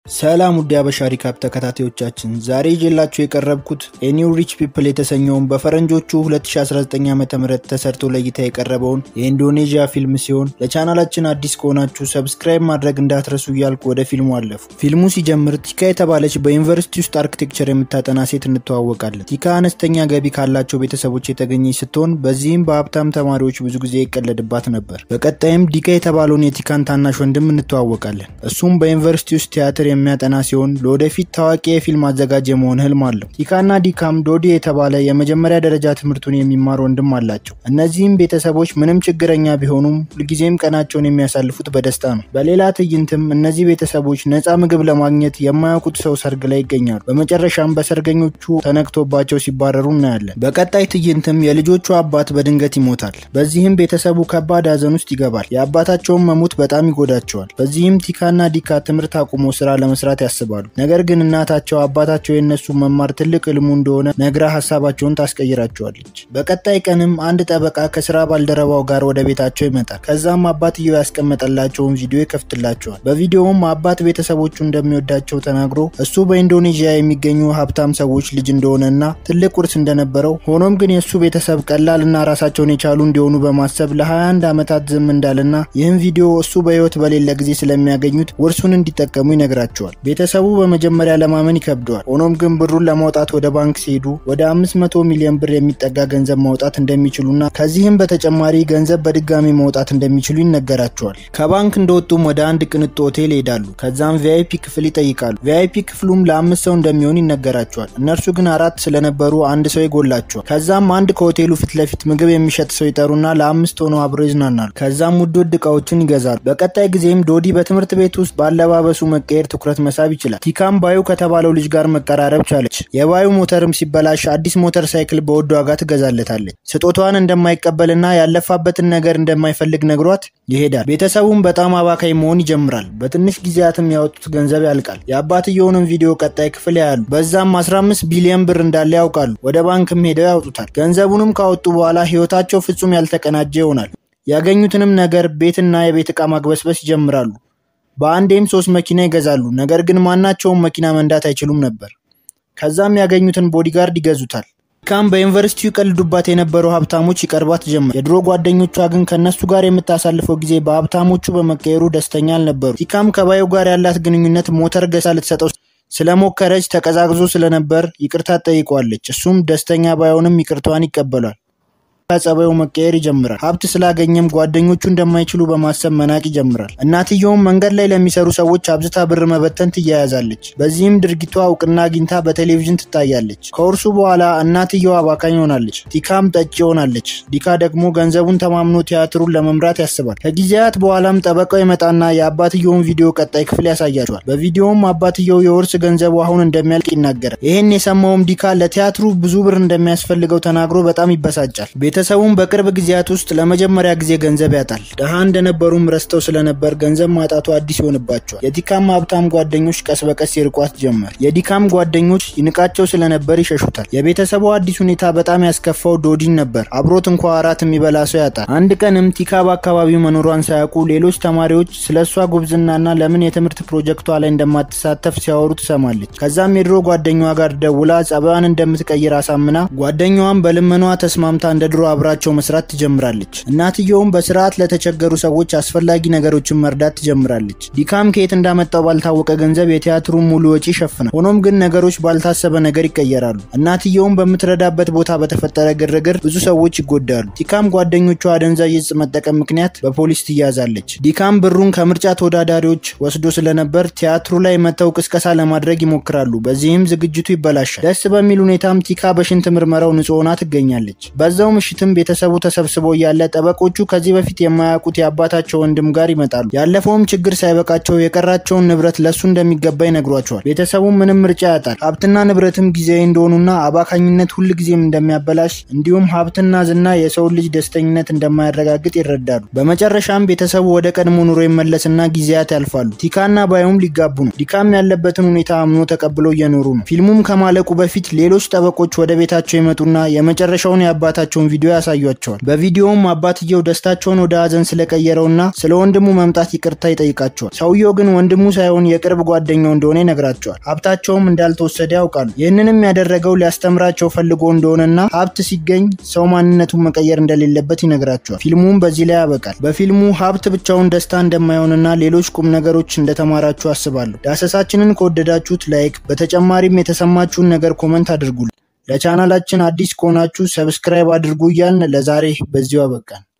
ሰላም ውድ አበሻ ሪካፕ ተከታታዮቻችን፣ ዛሬ ይዤላችሁ የቀረብኩት ኤኒው ሪች ፒፕል የተሰኘውን በፈረንጆቹ 2019 ዓ ም ተሰርቶ ለእይታ የቀረበውን የኢንዶኔዥያ ፊልም ሲሆን ለቻናላችን አዲስ ከሆናችሁ ሰብስክራይብ ማድረግ እንዳትረሱ እያልኩ ወደ ፊልሙ አለፉ። ፊልሙ ሲጀምር ቲካ የተባለች በዩኒቨርሲቲ ውስጥ አርኪቴክቸር የምታጠና ሴት እንተዋወቃለን። ቲካ አነስተኛ ገቢ ካላቸው ቤተሰቦች የተገኘች ስትሆን በዚህም በሀብታም ተማሪዎች ብዙ ጊዜ ይቀለድባት ነበር። በቀጣይም ዲካ የተባለውን የቲካን ታናሽ ወንድም እንተዋወቃለን። እሱም በዩኒቨርሲቲ ውስጥ ቲያትር የሚያጠና ሲሆን ለወደፊት ታዋቂ የፊልም አዘጋጅ የመሆን ህልም አለው። ቲካና ዲካም ዶዲ የተባለ የመጀመሪያ ደረጃ ትምህርቱን የሚማር ወንድም አላቸው። እነዚህም ቤተሰቦች ምንም ችግረኛ ቢሆኑም ሁልጊዜም ቀናቸውን የሚያሳልፉት በደስታ ነው። በሌላ ትዕይንትም እነዚህ ቤተሰቦች ነፃ ምግብ ለማግኘት የማያውቁት ሰው ሰርግ ላይ ይገኛሉ። በመጨረሻም በሰርገኞቹ ተነክቶባቸው ሲባረሩ እናያለን። በቀጣይ ትዕይንትም የልጆቹ አባት በድንገት ይሞታል። በዚህም ቤተሰቡ ከባድ ሀዘን ውስጥ ይገባል። የአባታቸውን መሞት በጣም ይጎዳቸዋል። በዚህም ቲካና ዲካ ትምህርት አቁሞ ስራ ለመስራት ያስባሉ። ነገር ግን እናታቸው አባታቸው የነሱ መማር ትልቅ ህልሙ እንደሆነ ነግራ ሀሳባቸውን ታስቀይራቸዋለች። በቀጣይ ቀንም አንድ ጠበቃ ከስራ ባልደረባው ጋር ወደ ቤታቸው ይመጣል። ከዛም አባትየው ያስቀመጠላቸውን ቪዲዮ ይከፍትላቸዋል። በቪዲዮውም አባት ቤተሰቦቹ እንደሚወዳቸው ተናግሮ እሱ በኢንዶኔዥያ የሚገኙ ሀብታም ሰዎች ልጅ እንደሆነና ትልቅ ውርስ እንደነበረው ሆኖም ግን የእሱ ቤተሰብ ቀላልና ራሳቸውን የቻሉ እንዲሆኑ በማሰብ ለ21 ዓመታት ዝም እንዳለና ይህም ቪዲዮ እሱ በህይወት በሌለ ጊዜ ስለሚያገኙት ውርሱን እንዲጠቀሙ ይነግራቸዋል። ቤተሰቡ በመጀመሪያ ለማመን ይከብደዋል። ሆኖም ግን ብሩን ለማውጣት ወደ ባንክ ሲሄዱ ወደ 500 ሚሊዮን ብር የሚጠጋ ገንዘብ ማውጣት እንደሚችሉና ከዚህም በተጨማሪ ገንዘብ በድጋሚ ማውጣት እንደሚችሉ ይነገራቸዋል። ከባንክ እንደወጡም ወደ አንድ ቅንጡ ሆቴል ይሄዳሉ። ከዛም ቪአይፒ ክፍል ይጠይቃሉ። ቪአይፒ ክፍሉም ለአምስት ሰው እንደሚሆን ይነገራቸዋል። እነርሱ ግን አራት ስለነበሩ አንድ ሰው ይጎላቸዋል። ከዛም አንድ ከሆቴሉ ፊት ለፊት ምግብ የሚሸጥ ሰው ይጠሩና ለአምስት ሆነው አብረው ይዝናናሉ። ከዛም ውድ ውድ እቃዎችን ይገዛሉ። በቀጣይ ጊዜም ዶዲ በትምህርት ቤት ውስጥ ባለባበሱ መቀየር ትኩረት መሳብ ይችላል። ቲካም ባዩ ከተባለው ልጅ ጋር መቀራረብ ቻለች። የባዩ ሞተርም ሲበላሽ አዲስ ሞተር ሳይክል በውድ ዋጋ ትገዛለታለች። ስጦታዋን እንደማይቀበልና ያለፋበትን ነገር እንደማይፈልግ ነግሯት ይሄዳል። ቤተሰቡም በጣም አባካይ መሆን ይጀምራል። በትንሽ ጊዜያትም ያወጡት ገንዘብ ያልቃል። የአባትየውንም ቪዲዮ ቀጣይ ክፍል ያያሉ። በዛም 15 ቢሊዮን ብር እንዳለ ያውቃሉ። ወደ ባንክም ሄደው ያወጡታል። ገንዘቡንም ካወጡ በኋላ ህይወታቸው ፍጹም ያልተቀናጀ ይሆናል። ያገኙትንም ነገር ቤትና የቤት ዕቃ ማግበስበስ ይጀምራሉ። በአንዴም ሶስት መኪና ይገዛሉ። ነገር ግን ማናቸውም መኪና መንዳት አይችሉም ነበር። ከዛም ያገኙትን ቦዲጋርድ ይገዙታል። ቲካም በዩኒቨርሲቲው ይቀልዱባት የነበሩ ሀብታሞች ይቀርባት ጀመር። የድሮ ጓደኞቿ ግን ከእነሱ ጋር የምታሳልፈው ጊዜ በሀብታሞቹ በመቀየሩ ደስተኛ አልነበሩ። ቲካም ከባዩ ጋር ያላት ግንኙነት ሞተር ገዛ ልትሰጠው ስለሞከረች ተቀዛቅዞ ስለነበር ይቅርታ ጠይቋለች። እሱም ደስተኛ ባይሆንም ይቅርቷን ይቀበሏል። ጸባዩ መቀየር ይጀምራል። ሀብት ስላገኘም ጓደኞቹ እንደማይችሉ በማሰብ መናቅ ይጀምራል። እናትየውም መንገድ ላይ ለሚሰሩ ሰዎች አብዝታ ብር መበተን ትያያዛለች። በዚህም ድርጊቷ እውቅና አግኝታ በቴሌቪዥን ትታያለች። ከውርሱ በኋላ እናትየው አባካኝ ሆናለች። ቲካም ጠጭ ሆናለች። ዲካ ደግሞ ገንዘቡን ተማምኖ ቲያትሩን ለመምራት ያስባል። ከጊዜያት በኋላም ጠበቃው ይመጣና የአባትየውን ቪዲዮ ቀጣይ ክፍል ያሳያቸዋል። በቪዲዮውም አባትየው የውርስ ገንዘቡ አሁን እንደሚያልቅ ይናገራል። ይህን የሰማውም ዲካ ለቲያትሩ ብዙ ብር እንደሚያስፈልገው ተናግሮ በጣም ይበሳጫል። ቤተሰቡም በቅርብ ጊዜያት ውስጥ ለመጀመሪያ ጊዜ ገንዘብ ያጣል። ድሃ እንደነበሩም ረስተው ስለነበር ገንዘብ ማጣቱ አዲስ ይሆንባቸዋል። የዲካም ሀብታም ጓደኞች ቀስ በቀስ ይርቋት ጀመር። የዲካም ጓደኞች ይንቃቸው ስለነበር ይሸሹታል። የቤተሰቡ አዲስ ሁኔታ በጣም ያስከፋው ዶዲን ነበር። አብሮት እንኳ አራት የሚበላ ሰው ያጣል። አንድ ቀንም ቲካ በአካባቢው መኖሯን ሳያውቁ ሌሎች ተማሪዎች ስለ እሷ ጉብዝናና ለምን የትምህርት ፕሮጀክቷ ላይ እንደማትሳተፍ ሲያወሩ ትሰማለች። ከዛም የድሮ ጓደኛዋ ጋር ደውላ ጸባዋን እንደምትቀይር አሳምና ጓደኛዋን በልመኗ ተስማምታ እንደ ድሮ አብራቸው መስራት ትጀምራለች። እናትየውም በስርዓት ለተቸገሩ ሰዎች አስፈላጊ ነገሮችን መርዳት ትጀምራለች። ዲካም ከየት እንዳመጣው ባልታወቀ ገንዘብ የቲያትሩን ሙሉ ወጪ ይሸፍናል። ሆኖም ግን ነገሮች ባልታሰበ ነገር ይቀየራሉ። እናትየውም በምትረዳበት ቦታ በተፈጠረ ግርግር ብዙ ሰዎች ይጎዳሉ። ቲካም ጓደኞቿ አደንዛዥ እጽ መጠቀም ምክንያት በፖሊስ ትያዛለች። ዲካም ብሩን ከምርጫ ተወዳዳሪዎች ወስዶ ስለነበር ቲያትሩ ላይ መተው ቅስቀሳ ለማድረግ ይሞክራሉ። በዚህም ዝግጅቱ ይበላሻል። ደስ በሚል ሁኔታም ቲካ በሽንት ምርመራው ንጹህ ሆና ትገኛለች። በዛው ምሽትም ቤተሰቡ ተሰብስቦ እያለ ጠበቆቹ ከዚህ በፊት የማያውቁት የአባታቸው ወንድም ጋር ይመጣሉ። ያለፈውም ችግር ሳይበቃቸው የቀራቸውን ንብረት ለሱ እንደሚገባ ይነግሯቸዋል። ቤተሰቡም ምንም ምርጫ ያጣል። ሀብትና ንብረትም ጊዜያዊ እንደሆኑና አባካኝነት ሁል ጊዜም እንደሚያበላሽ እንዲሁም ሀብትና ዝና የሰውን ልጅ ደስተኝነት እንደማያረጋግጥ ይረዳሉ። በመጨረሻም ቤተሰቡ ወደ ቀድሞ ኑሮ ይመለስና ጊዜያት ያልፋሉ። ቲካና ባዩም ሊጋቡ ነው። ዲካም ያለበትን ሁኔታ አምኖ ተቀብሎ እየኖሩ ነው። ፊልሙም ከማለቁ በፊት ሌሎች ጠበቆች ወደ ቤታቸው ይመጡና የመጨረሻውን የአባታቸውን ቪዲዮ ቪዲዮ ያሳያቸዋል። በቪዲዮውም አባትየው ደስታቸውን ወደ ሀዘን ስለቀየረውና ስለ ወንድሙ መምጣት ይቅርታ ይጠይቃቸዋል። ሰውየው ግን ወንድሙ ሳይሆን የቅርብ ጓደኛው እንደሆነ ይነግራቸዋል። ሀብታቸውም እንዳልተወሰደ ያውቃሉ። ይህንንም ያደረገው ሊያስተምራቸው ፈልጎ እንደሆነና ሀብት ሲገኝ ሰው ማንነቱን መቀየር እንደሌለበት ይነግራቸዋል። ፊልሙም በዚህ ላይ ያበቃል። በፊልሙ ሀብት ብቻውን ደስታ እንደማይሆንና ሌሎች ቁም ነገሮች እንደተማራችሁ አስባለሁ። ዳሰሳችንን ከወደዳችሁት ላይክ፣ በተጨማሪም የተሰማችሁን ነገር ኮመንት አድርጉልን። ለቻናላችን አዲስ ከሆናችሁ ሰብስክራይብ አድርጉ እያልን ለዛሬ በዚሁ አበቃን።